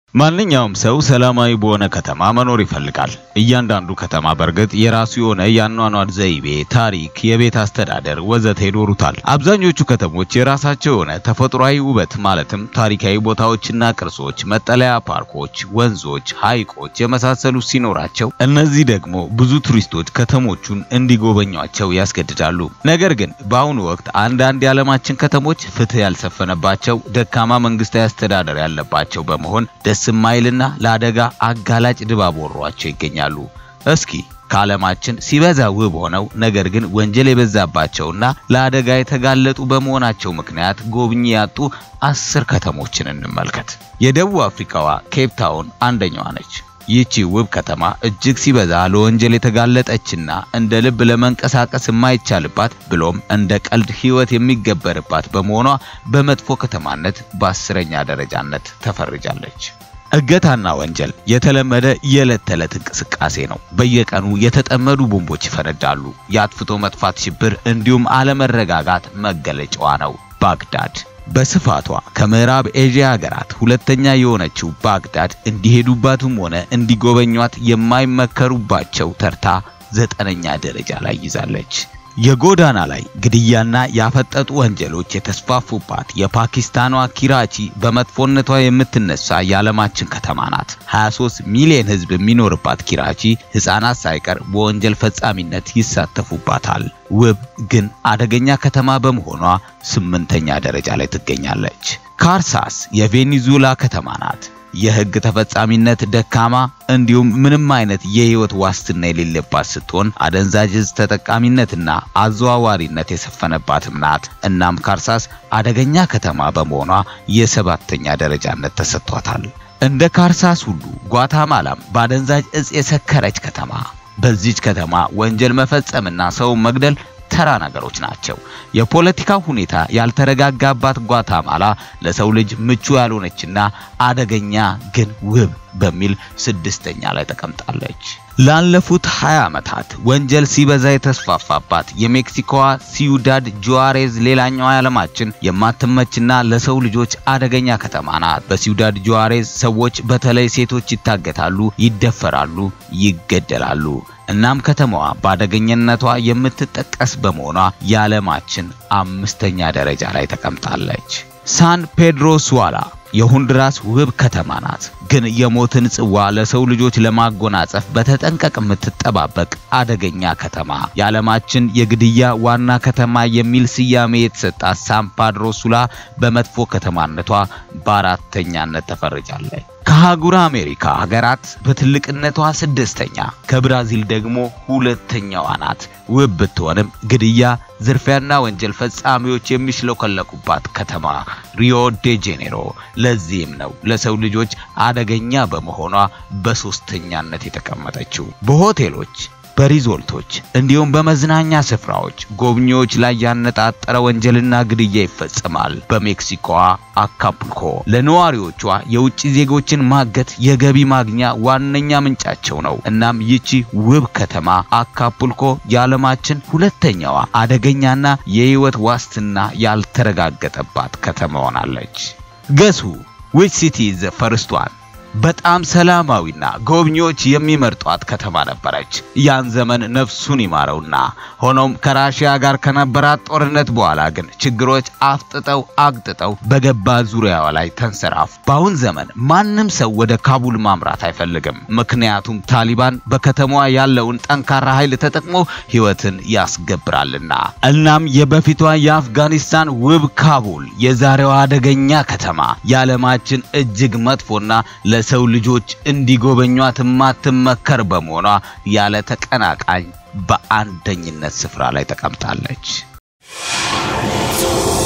ማንኛውም ሰው ሰላማዊ በሆነ ከተማ መኖር ይፈልጋል። እያንዳንዱ ከተማ በእርግጥ የራሱ የሆነ የአኗኗር ዘይቤ፣ ታሪክ፣ የቤት አስተዳደር ወዘተ ይኖሩታል። አብዛኞቹ ከተሞች የራሳቸው የሆነ ተፈጥሯዊ ውበት ማለትም ታሪካዊ ቦታዎችና ቅርሶች፣ መጠለያ ፓርኮች፣ ወንዞች፣ ሐይቆች የመሳሰሉ ሲኖራቸው እነዚህ ደግሞ ብዙ ቱሪስቶች ከተሞቹን እንዲጎበኟቸው ያስገድዳሉ። ነገር ግን በአሁኑ ወቅት አንዳንድ የዓለማችን ከተሞች ፍትህ ያልሰፈነባቸው፣ ደካማ መንግስታዊ አስተዳደር ያለባቸው በመሆን ደስ ማይልና ለአደጋ አጋላጭ ድባብ ወሯቸው ይገኛሉ። እስኪ ከዓለማችን ሲበዛ ውብ ሆነው ነገር ግን ወንጀል የበዛባቸውና ለአደጋ የተጋለጡ በመሆናቸው ምክንያት ጎብኚ ያጡ አስር ከተሞችን እንመልከት። የደቡብ አፍሪካዋ ኬፕ ታውን አንደኛዋ ነች። ይህቺ ውብ ከተማ እጅግ ሲበዛ ለወንጀል የተጋለጠችና እንደ ልብ ለመንቀሳቀስ የማይቻልባት ብሎም እንደ ቀልድ ሕይወት የሚገበርባት በመሆኗ በመጥፎ ከተማነት በአስረኛ ደረጃነት ተፈርጃለች። እገታና ወንጀል የተለመደ የዕለት ተዕለት እንቅስቃሴ ነው። በየቀኑ የተጠመዱ ቦምቦች ይፈነዳሉ። የአጥፍቶ መጥፋት ሽብር እንዲሁም አለመረጋጋት መገለጫዋ ነው። ባግዳድ በስፋቷ ከምዕራብ ኤዥያ ሀገራት ሁለተኛ የሆነችው ባግዳድ እንዲሄዱባትም ሆነ እንዲጎበኟት የማይመከሩባቸው ተርታ ዘጠነኛ ደረጃ ላይ ይዛለች። የጎዳና ላይ ግድያና ያፈጠጡ ወንጀሎች የተስፋፉባት የፓኪስታኗ ኪራቺ በመጥፎነቷ የምትነሳ የዓለማችን ከተማ ናት። 23 ሚሊዮን ሕዝብ የሚኖርባት ኪራቺ ሕፃናት ሳይቀር በወንጀል ፈጻሚነት ይሳተፉባታል። ውብ ግን አደገኛ ከተማ በመሆኗ ስምንተኛ ደረጃ ላይ ትገኛለች። ካርሳስ የቬኔዙዌላ ከተማ ናት። የህግ ተፈጻሚነት ደካማ እንዲሁም ምንም አይነት የህይወት ዋስትና የሌለባት ስትሆን አደንዛዥ ዕፅ ተጠቃሚነትና አዘዋዋሪነት የሰፈነባትም ናት። እናም ካርሳስ አደገኛ ከተማ በመሆኗ የሰባተኛ ደረጃነት ተሰጥቷታል። እንደ ካርሳስ ሁሉ ጓታማላም በአደንዛዥ ዕፅ የሰከረች ከተማ። በዚች ከተማ ወንጀል መፈጸምና ሰው መግደል ተራ ነገሮች ናቸው። የፖለቲካ ሁኔታ ያልተረጋጋባት ጓታማላ ለሰው ልጅ ምቹ ያልሆነችና አደገኛ ግን ውብ በሚል ስድስተኛ ላይ ተቀምጣለች። ላለፉት 20 ዓመታት ወንጀል ሲበዛ የተስፋፋባት የሜክሲኮዋ ሲዩዳድ ጁዋሬዝ ሌላኛዋ የዓለማችን የማትመችና ለሰው ልጆች አደገኛ ከተማ ናት። በሲዩዳድ ጁዋሬዝ ሰዎች በተለይ ሴቶች ይታገታሉ፣ ይደፈራሉ፣ ይገደላሉ። እናም ከተማዋ በአደገኝነቷ የምትጠቀስ በመሆኗ የዓለማችን አምስተኛ ደረጃ ላይ ተቀምጣለች። ሳን ፔድሮ ሱዋላ የሆንዱራስ ውብ ከተማ ናት። ግን የሞትን ጽዋ ለሰው ልጆች ለማጎናጸፍ በተጠንቀቅ የምትጠባበቅ አደገኛ ከተማ። የዓለማችን የግድያ ዋና ከተማ የሚል ስያሜ የተሰጣት ሳን ፔድሮ ሱላ በመጥፎ ከተማነቷ በአራተኛነት ተፈርጃለች። ከአህጉረ አሜሪካ ሀገራት በትልቅነቷ ስድስተኛ፣ ከብራዚል ደግሞ ሁለተኛዋ ናት። ውብ ብትሆንም ግድያ፣ ዝርፊያና ወንጀል ፈጻሚዎች የሚሽለከለኩባት ከተማ ሪዮ ዴ ጄኔሮ። ለዚህም ነው ለሰው ልጆች አደገኛ በመሆኗ በሶስተኛነት የተቀመጠችው። በሆቴሎች በሪዞርቶች እንዲሁም በመዝናኛ ስፍራዎች ጎብኚዎች ላይ ያነጣጠረ ወንጀልና ግድያ ይፈጸማል። በሜክሲኮዋ አካፑልኮ ለነዋሪዎቿ የውጭ ዜጎችን ማገት የገቢ ማግኛ ዋነኛ ምንጫቸው ነው። እናም ይቺ ውብ ከተማ አካፑልኮ የዓለማችን ሁለተኛዋ አደገኛና የሕይወት ዋስትና ያልተረጋገጠባት ከተማ ሆናለች። ገሱ ዊች ሲቲ ዘ ፈርስት ዋን በጣም ሰላማዊና ጎብኚዎች የሚመርጧት ከተማ ነበረች። ያን ዘመን ነፍሱን ይማረውና ሆኖም ከራሽያ ጋር ከነበራት ጦርነት በኋላ ግን ችግሮች አፍጥጠው አግጥጠው በገባ ዙሪያዋ ላይ ተንሰራፉ። በአሁን ዘመን ማንም ሰው ወደ ካቡል ማምራት አይፈልግም። ምክንያቱም ታሊባን በከተማዋ ያለውን ጠንካራ ኃይል ተጠቅሞ ሕይወትን ያስገብራልና። እናም የበፊቷ የአፍጋኒስታን ውብ ካቡል የዛሬዋ አደገኛ ከተማ የዓለማችን እጅግ መጥፎና ለሰው ልጆች እንዲጎበኟት የማትመከር በመሆኗ ያለ ተቀናቃኝ በአንደኝነት ስፍራ ላይ ተቀምጣለች።